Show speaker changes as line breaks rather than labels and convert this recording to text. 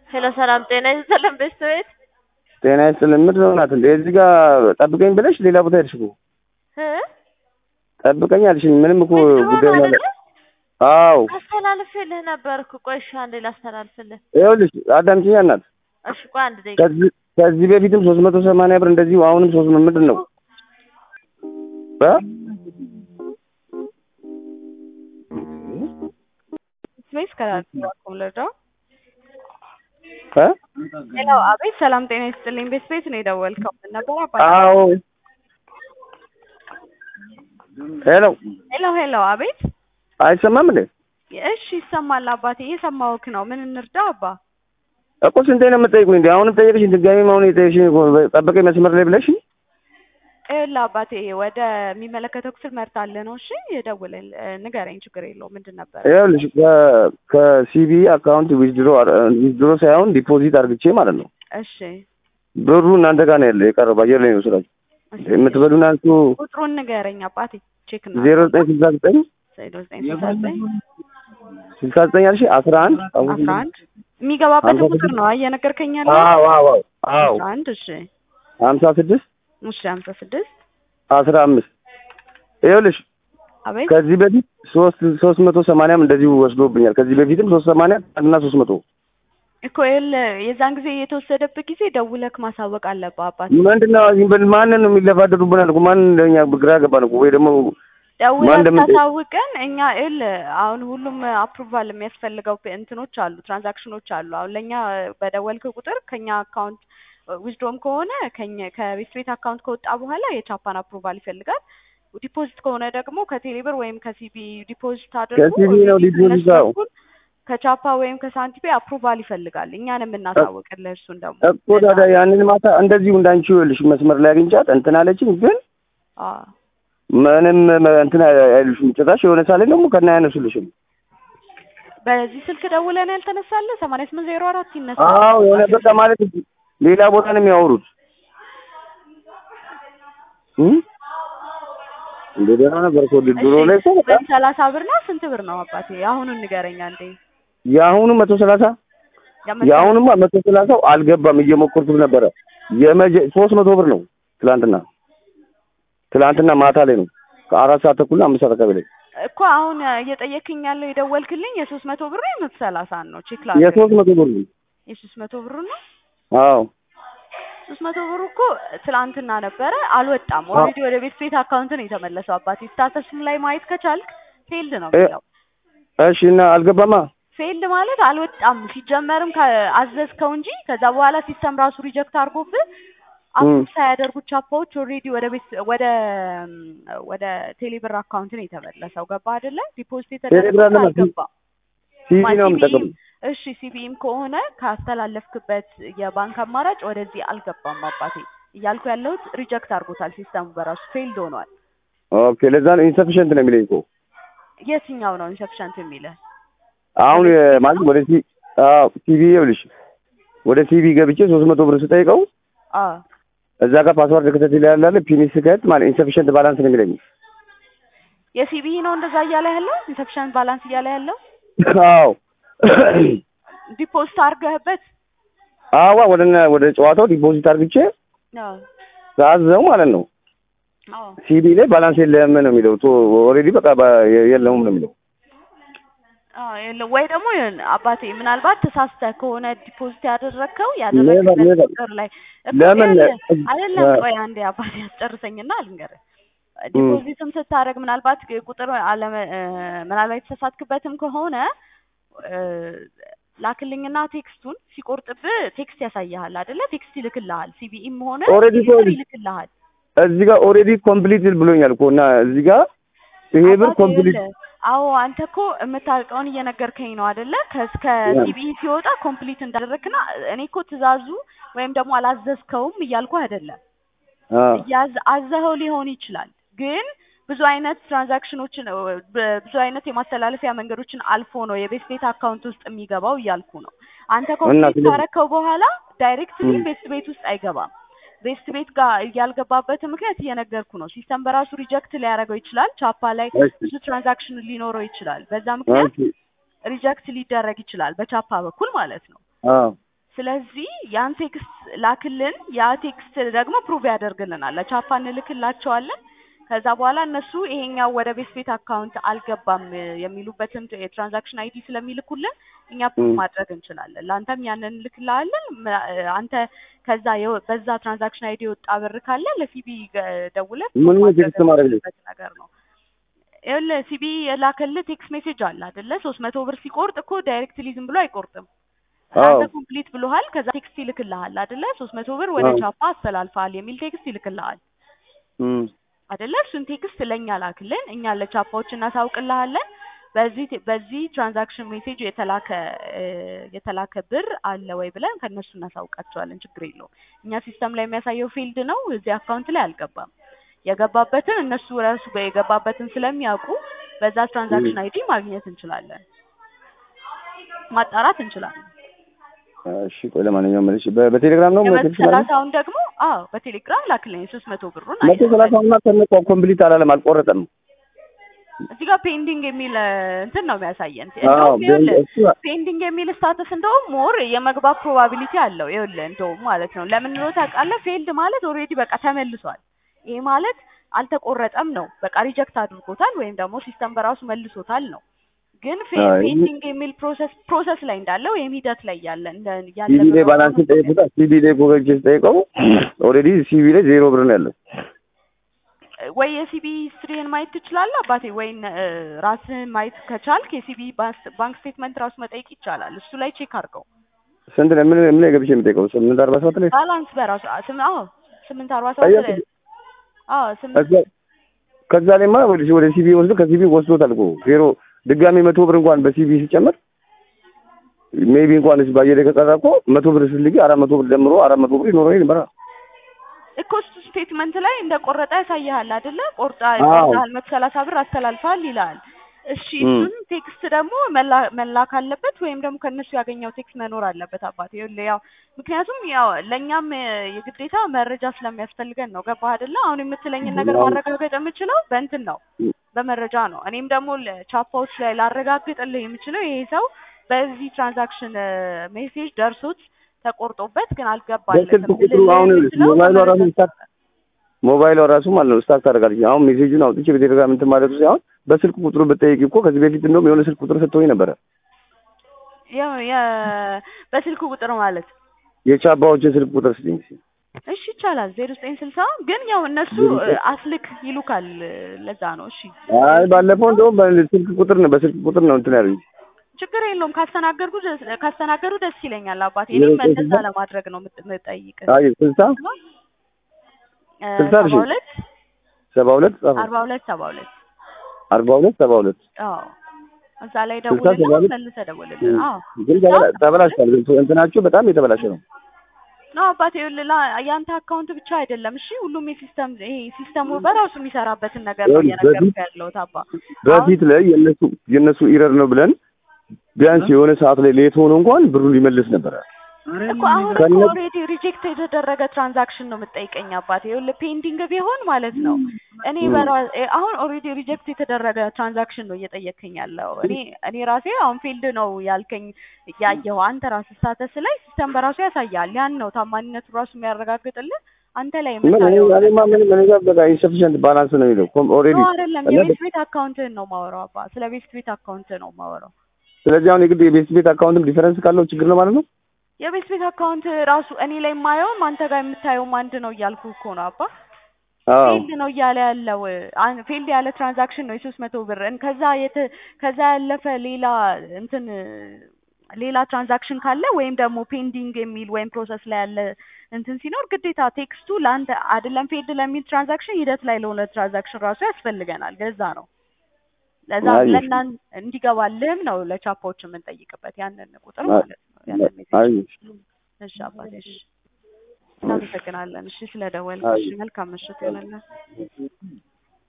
ሄሎ ሰላም ጤና ይስጥልን ቤተሰቤት
ጤና ይስጥልን። ምንድን ነው እናት እንዴ? እዚህ ጋር ጠብቀኝ ብለሽ ሌላ ቦታ ሄድሽ እኮ።
እ
ጠብቀኝ አልሽኝ። ምንም እኮ
ዊዝድሮ
ጉዳይ
ነው
ማለት
አይደለ?
አዎ።
አስተላልፍልህ ነበር እኮ ቆይ እሺ አንዴ ላስተላልፍልህ።
ይኸውልሽ አዳምጪኝ እናት።
እሺ ቆይ አንድ ደቂቃ
ከዚህ ከዚህ በፊትም ሶስት መቶ ሰማንያ ብር እንደዚሁ አሁንም ሶስት ምንድን ነው እ
ስፔስ ከላኩም ልርዳው።
እ
ሄሎ አቤት፣ ሰላም ጤና ይስጥልኝ። ቤት ቤት ነው የደወልከው? ምን ነበር አባ?
አዎ። ሄሎ
ሄሎ ሄሎ፣ አቤት።
አይሰማም እንዴ?
እሺ ይሰማል አባቴ፣ እየሰማሁህ ነው። ምን እንርዳው አባ?
እኮ ስንቴ ነው የምጠይቁኝ እንዴ? አሁንም ጠየቅሽኝ፣ ድጋሜም አሁን የጠየቅሽኝ እኮ ጠብቀኝ መስመር ላይ ብለሽ
ይኸውልህ አባቴ፣ ወደ የሚመለከተው ክፍል መርታለህ ነው። እሺ የደውልል ንገረኝ፣ ችግር የለውም። ምንድን ነበር?
ይኸውልሽ ከሲቢ አካውንት ዊዝድሮ ዊዝድሮ ሳይሆን ዲፖዚት አርግቼ ማለት ነው።
እሺ
ብሩ እናንተ ጋር ነው ያለ የቀረው አየር ላይ ነው ስላችሁ
እሺ።
የምትበሉን አንሱ
ቁጥሩን ንገረኝ አባቴ፣ ቼክ ነው
ዜሮ ዘጠኝ ስልሳ ዘጠኝ
ዜሮ ዘጠኝ ስልሳ ዘጠኝ
ስልሳ ዘጠኝ አልሽ አስራ አንድ
አስራ አንድ የሚገባበትን
ሀምሳ
ቁጥር ነው እየነገርከኝ ያለው?
አዎ አዎ አዎ
አስራ አንድ እሺ
ሀምሳ ስድስት
እሺ ሀምሳ ስድስት
አስራ አምስት ይኸውልሽ
አቤት
ከዚህ በፊት ሶስት ሶስት መቶ ሰማንያም እንደዚሁ ወስዶብኛል። ከዚህ በፊትም ሶስት ሰማንያ እና ሶስት መቶ
እኮ ይኸውልህ የዛን ጊዜ የተወሰደብህ ጊዜ ደውለክ ማሳወቅ አለብህ አባት።
ምንድን ነው ዝም ብል ማንን ነው የሚለፋደዱብናል እኮ ማን እንደኛ ግራ ገባን እኮ ወይ ደግሞ ማን
ደውለህ
እንደምን-
ታሳውቀን እኛ ይኸውልህ አሁን ሁሉም አፕሩቫል የሚያስፈልገው እንትኖች አሉ፣ ትራንዛክሽኖች አሉ። አሁን ለእኛ በደወልክ ቁጥር ከኛ አካውንት ዊዝድሮም ከሆነ ከኛ ከቤት ቤት አካውንት ከወጣ በኋላ የቻፓን አፕሩቫል ይፈልጋል። ዲፖዚት ከሆነ ደግሞ ከቴሌብር ወይም ከሲቢ ዲፖዚት አድርጎ
ከሲቢ ነው
already
ዲፖዚት
ከእነሱ
አዎ።
በኩል ከቻፓ ወይም ከሳንቲፔ አፕሩቫል ይፈልጋል። እኛን የምናሳውቅልህ እሱን ደግሞ
እኮ ታዲያ ያንን ማታ እንደዚሁ እንዳንቺ ይኸውልሽ መስመር ላይ አግኝቻት እንትን አለችኝ፣ ግን
አዎ
ምንም እንትን አይሉሽም። ጭራሽ የሆነ ሳለ ደግሞ ከና ያነሱልሽም።
በዚህ ስልክ ደውለን ያልተነሳለ ሰማንያ ስምንት ዜሮ አራት ይነሳል።
አዎ የሆነ በቃ ማለት ሌላ ቦታ ነው የሚያወሩት። እም? እንደ ደህና ነበር እኮ ድሮ ላይ እኮ በቃ
ሰላሳ ብር ነው ስንት ብር ነው አባቴ? አሁኑን ንገረኝ አንዴ።
የአሁኑ መቶ ሰላሳ
ያመጣ-
የአሁኑማ መቶ ሰላሳው አልገባም። እየሞከርኩት ነበረ። የመጀ ሶስት መቶ ብር ነው ትላንትና ትላንትና ማታ ላይ ነው ከአራት ሰዓት ተኩል አምስት ሰዓት አካባቢ ላይ
እኮ አሁን እየጠየክኝ ያለው የደወልክልኝ የሶስት መቶ ብር የመቶ ሰላሳ ነው ቼክ ላድርግ።
የሶስት መቶ ብር ነው።
የሶስት መቶ ብር ነው።
አዎ
ሶስት መቶ ብሩ እኮ ትላንትና ነበረ አልወጣም። ኦልሬዲ ወደ ቤት ቤት አካውንት ነው የተመለሰው አባቴ። ስታተስም ላይ ማየት ከቻልክ ፌልድ ነው
እ-
የሚለው።
እሺ እና አልገባማ
ፌልድ ማለት አልወጣም ሲጀመርም አዘዝከው እንጂ ከዛ በኋላ ሲስተም ራሱ ሪጀክት አድርጎብህ አፕሩቭ ሳያደርጉት ቻፓዎች ኦልሬዲ ወደ ቤት ወደ ወደ ቴሌብር አካውንት ነው የተመለሰው። ገባ አይደለ? ዲፖዚት
ቴሌብር
የተደረገው
አይደለም፣
አልገባም።
ሲቪ
ማ-
ነው
ሲቢኢም
የምጠቀም
እሺ ሲቢኢም ከሆነ ካስተላለፍክበት የባንክ አማራጭ ወደዚህ አልገባም አባቴ እያልኩ ያለሁት ሪጀክት አድርጎታል ሲስተሙ በራሱ ፌልድ ሆኗል።
ኦኬ ለዛ ነው ኢንሰፊሽንት ነው የሚለኝ እኮ
የትኛው ነው ኢንሰፊሸንት የሚልህ?
አሁን የ- ማለት ወደ ሲ አዎ ሲቪ ይኸውልሽ ወደ ሲቪ ገብቼ ሶስት መቶ ብር ስጠይቀው
አዎ
እዛ ጋር ፓስዋርድ ክተት ይላል አለ ፒኒስ ስከት ማለት ኢንሰፊሽንት ባላንስ ነው የሚለኝ
የሲቢኢ ነው እንደዛ እያለ ያለው ኢንሰፊሸንት ባላንስ እያለ ያለው
አዎ
ዲፖዚት አድርገህበት
አዋ ወደ ወደ ጨዋታው ዲፖዚት አድርግቼ
አዎ
ሳዘው ማለት ነው
አዎ
ሲቢ ላይ ባላንስ የለም ነው የሚለው ቶ ኦልሬዲ በቃ በ- የለውም ነው የሚለው
አዎ የለም ወይ ደግሞ ይሁን አባቴ ምናልባት ተሳስተህ ከሆነ ዲፖዚት ያደረግከው
Never,
ያደረግበት
never.
ቁጥር ላይ እኮ
ለምን
ይኸውልህ፣ አይደለም
እ-
ቆይ አንዴ አባቴ አስጨርሰኝና ልንገርህ ዲፖዚትም ስታደርግ ምናልባት ቁጥር አለመ እ፣ ምናልባት የተሳሳትክበትም ከሆነ እ፣ ላክልኝና ቴክስቱን ሲቆርጥብህ ቴክስት ያሳይሃል አይደለ ቴክስት ይልክልሃል ሲቢኢም ሆነ
Already
ቴሌብር
already.
ይልክልሃል
እዚህ ጋር ኦልሬዲ ኮምፕሊት ብሎኛል እኮ እና እዚህ ጋር ይሄ ብር
አባቴ
ኮምፕሊት
ይኸውልህ፣ አዎ አንተ እኮ የምታውቀውን እየነገርከኝ ነው አይደለ? ከእስከ ሲቢኢ ሲወጣ ኮምፕሊት እንዳደረግና እኔ እኮ ትእዛዙ ወይም ደግሞ አላዘዝከውም እያልኩ አይደለም። እያዝ አዘኸው ሊሆን ይችላል፣ ግን ብዙ አይነት ትራንዛክሽኖችን እ፣ በ- ብዙ አይነት የማስተላለፊያ መንገዶችን አልፎ ነው የቤት ቤት አካውንት ውስጥ የሚገባው እያልኩ ነው። አንተ ኮምፕሊት
ስለዚህ-
ካረከው በኋላ ዳይሬክትሊ
ም።
ቤት ቤት ውስጥ አይገባም። ቤት ቤት ጋር ያልገባበት ምክንያት እየነገርኩ ነው። ሲስተም በራሱ ሪጀክት ሊያደርገው ይችላል። ቻፓ ላይ
እሺ።
ብዙ ትራንዛክሽን ሊኖረው ይችላል። በዛ ምክንያት
ኦኬ።
ሪጀክት ሊደረግ ይችላል በቻፓ በኩል ማለት ነው።
አዎ
ስለዚህ ያን ቴክስት ላክልን። ያ ቴክስት ደግሞ ፕሩቭ ያደርግልናል። ለቻፓ እንልክላቸዋለን። ከዛ በኋላ እነሱ ይሄኛው ወደ ቤት ቤት አካውንት አልገባም የሚሉበትን የትራንዛክሽን አይዲ ስለሚልኩልን እኛ ፕሩቭ
ም።
ማድረግ እንችላለን። ለአንተም ያንን እንልክልሃለን። ም- አንተ ከዛ የወ- በዛ ትራንዛክሽን አይዲ የወጣ ብር ካለ ለሲቢ ደውለህ
ምን
ፕሩቭ
ነው
ማድረግ
ቴክስት ማድረግ ነው?
የምትችልበት ነገር ነው። ይኸውልህ ሲቢ የላከልህ ቴክስት ሜሴጅ አለ አይደለ? ሶስት መቶ ብር ሲቆርጥ እኮ ዳይሬክትሊ ዝም ብሎ አይቆርጥም።
አዎ
አንተ ኮምፕሊት ብሎሃል። ከዛ ቴክስት ይልክልሃል አይደለ? ሶስት መቶ ብር ወደ
አዎ
ቻፓ አስተላልፈሃል የሚል ቴክስት ይልክልሃል
ም።
አይደለ? እሱን ቴክስት ለእኛ ላክልን፣ እኛ ለቻፓዎች እናሳውቅልሃለን። በዚህ ቴ- በዚህ ትራንዛክሽን ሜሴጅ የተላከ እ፣ የተላከ ብር አለ ወይ ብለን ከእነሱ እናሳውቃቸዋለን። ችግር የለውም። እኛ ሲስተም ላይ የሚያሳየው ፊልድ ነው፣ እዚህ አካውንት ላይ አልገባም። የገባበትን እነሱ ራሱ የገባበትን ስለሚያውቁ በዛ
ም።
ትራንዛክሽን አይዲ ማግኘት እንችላለን፣ ማጣራት እንችላለን።
እሺ ቆይ ለማንኛውም መልሽ በ- በቴሌግራም ነው
የመቶ
መልሽ ማለት
ሰላሳውን ደግሞ አዎ በቴሌግራም ላክልኝ። የሶስት መቶ ብሩን
መቶ
አየህ
ሰላሳ እና ከነቆ ኮምፕሊት አላለም አልቆረጠም።
እዚህ ጋር ፔንዲንግ የሚል እ፣ እንትን ነው የሚያሳየን።
አዎ
እንደውም
በእንደ
ይኸውልህ
እሱ
ፔንዲንግ የሚል ስታተስ እንደውም ሞር የመግባት ፕሮባቢሊቲ አለው። ይኸውልህ እንደውም ማለት ነው ለምን ነው ታውቃለህ? ፌልድ ማለት ኦልሬዲ በቃ ተመልሷል። ይሄ ማለት አልተቆረጠም ነው። በቃ ሪጀክት አድርጎታል ወይም ደግሞ ሲስተም በራሱ መልሶታል ነው። ግን
አዎ ይሄ
ፔንዲንግ የሚል ፕሮሰስ ፕሮሰስ ላይ እንዳለ ወይም ሂደት ላይ ያለ እንደ ያለ
ሲቢ ላይ
በመሆኑ
ባላንስ
ነው
ጠይቁታ። ሲቢ ላይ ጎበጅ ጠይቀው ኦልሬዲ ሲቢ ላይ ዜሮ ብር ነው ያለው።
ወይ የሲቢ ሂስትሪን ማየት ትችላለህ አባቴ፣ ወይ ራስህን ማየት ከቻልክ የሲቢ ባንክ ስቴትመንት ራሱ መጠየቅ ይቻላል። እሱ ላይ ቼክ አድርገው።
ስንት ነው ምን ምን ላይ ገብቼ የምጠይቀው? ስምንት አርባ ሰባት ላይ
ባላንስ በራሱ አ- ስም አዎ ስምንት አርባ ሰባት
አየህ
ላይ አዎ ስምንት
ከዛ ከዛ ላይማ ወደ ወደ ሲቢ ወስዶ ከሲቢ ወስዶታል እኮ ዜሮ ድጋሚ መቶ ብር እንኳን በሲቢ ሲጨመር ሜቢ እንኳን እዚህ ባየለ ከቀረ እኮ መቶ ብር ስትልጊ አራት መቶ ብር ደምሮ አራት መቶ ብር ይኖረው ነበር።
እኮ እሱ ስቴትመንት ላይ እንደ ቆረጠ ያሳይሃል አይደለ? ቆርጣ
አዎ
ቆርጣል መቶ ሰላሳ ብር አስተላልፈሃል ይላል። እሺ
እም
እሱን ቴክስት ደግሞ መላ- መላክ አለበት ወይም ደግሞ ከእነሱ ያገኘው ቴክስት መኖር አለበት አባቴ። ይኸውልህ ያው ምክንያቱም ያው ለእኛም እ፣ የግዴታ መረጃ ስለሚያስፈልገን ነው። ገባህ አይደለ? አሁን የምትለኝን ነገር ማረጋገጥ የምችለው በእንትን ነው በመረጃ ነው። እኔም ደግሞ ለቻፓዎች ላይ ላረጋግጥልህ የምችለው ይሄ ሰው በዚህ ትራንዛክሽን ሜሴጅ ደርሶት ተቆርጦበት ግን
በስልክ
አልገባለትም
ቁጥሩ
ልልህ
አሁን
የምችለው
ሞባይሏ
በመረጃ
ራሱ ስታክ ሞባይሏ ራሱ ማለት ነው ስታክ ታደርጋለች። አሁን ሜሴጁን አውጥቼ በቴሌግራም እንትን ማለቱ ሳይሆን በስልክ ቁጥሩ ብጠይቅ እኮ ከዚህ በፊት እንደውም የሆነ ስልክ ቁጥር ሰጥቶኝ ነበረ
የ- የ- በስልክ ቁጥር ማለት
የቻባዎችን ስልክ ቁጥር ስጥኝ እስኪ።
እሺ ይቻላል። ዜሮ ዘጠኝ ስልሳ ግን ያው እነሱ
ዜሮ
እ፣
ዘጠኝ
አስልክ ይሉካል እ፣ ለዛ ነው። እሺ
አይ
ዜሮ ዘጠኝ
ባለፈው
ስልሳ
እንደውም በስልክ ቁጥር ነው በስልክ ቁጥር ነው እንትን ያሉኝ
ችግር የለውም ካስተናገርኩ ደስ ካስተናገሩ ደስ ይለኛል አባቴ።
ዜሮ
እኔም
ዘጠኝ
እንደዛ
ስልሳ
ለማድረግ ነው የምጥ- የምጠይቅህ።
አይ ስልሳ
እ፣
ስልሳ
ሰባ
እሺ
ሁለት
ሰባ ሁለት ጻፈው
አርባ ሁለት ሰባ ሁለት
አርባ ሁለት ሰባ ሁለት
አዎ እዛ ላይ
ስልሳ ሰባ
ደውልና
ሁለት
መልሰህ ደውልልን። አዎ
ግን
ስልሳ
ተበላ- ተበላሽቷል። ግን እንትናችሁ በጣም የተበላሸ ነው።
ነው አባቴ ይኸውልህ ላ- ያንተ አካውንት ብቻ አይደለም። እሺ ሁሉም የሲስተም ይሄ ሲስተሙ በራሱ የሚሰራበትን ነገር ነው
ይኸውልህ በፊት
እየነገርኩህ ያለሁት አባ። አሁን
በፊት ላይ የነሱ የነሱ ኢረር ነው ብለን ቢያንስ የሆነ ሰዓት ላይ ሌት ሆኖ እንኳን ብሩን ሊመልስ ነበረ።
እኮ አሁን እኮ
ከነ
ኦልሬዲ ሪጀክት የተደረገ ትራንዛክሽን ነው የምጠይቀኝ አባቴ። ይኸውልህ ፔንዲንግ ቢሆን ማለት ነው እኔ
እም፣
በራ እ- አሁን ኦልሬዲ ሪጀክት የተደረገ ትራንዛክሽን ነው እየጠየከኝ ያለው። እኔ እኔ ራሴ አሁን ፊልድ ነው ያልከኝ ያየኸው አንተ ራስህ ስታተስ ላይ ሲስተም በራሱ ያሳያል። ያን ነው ታማኝነቱ ራሱ የሚያረጋግጥልህ አንተ ላይ
ምን እኔ
የምታየው
እኔማ
ነገር
ምንም እኔ ጋር በቃ ኢንሰፊሽንት ባላንስ ነው የሚለው ኦልሬዲ
ነው አይደለም።
እና
የቤት ቤት አካውንትህን ነው ማወራው አባ። ስለ ቤት ቤት አካውንት ነው ማወራው።
ስለዚህ አሁን የግድ የቤት ቤት አካውንትም ዲፈረንስ ካለው ችግር ነው ማለት ነው።
የቤት ቤት አካውንት ራሱ እኔ ላይ የማየውም አንተ ጋር የምታየውም አንድ ነው እያልኩ እኮ ነው አባ።
አዎ
ፌልድ ነው እያለ ያለው አን- ፌልድ ያለ ትራንዛክሽን ነው የሶስት መቶ ብር እን- ከዛ የተ ከዛ ያለፈ ሌላ እንትን ሌላ ትራንዛክሽን ካለ ወይም ደግሞ ፔንዲንግ የሚል ወይም ፕሮሰስ ላይ ያለ እንትን ሲኖር ግዴታ ቴክስቱ ለአንተ አይደለም ፌልድ ለሚል ትራንዛክሽን ሂደት ላይ ለሆነ ትራንዛክሽን ራሱ ያስፈልገናል። ገዛ ነው ለዛ
አይ
ለእናን እንዲገባልህም ነው ለቻፓዎች የምንጠይቅበት ያንን ቁጥር
አይ
ማለት ነው ያንን ሜሴጅ።
አይ
እሺ አባቴ እሺ እናመሰግናለን። እሺ ስለደወልክ።
አይ
እሺ መልካም ምሽት ይሆንልን።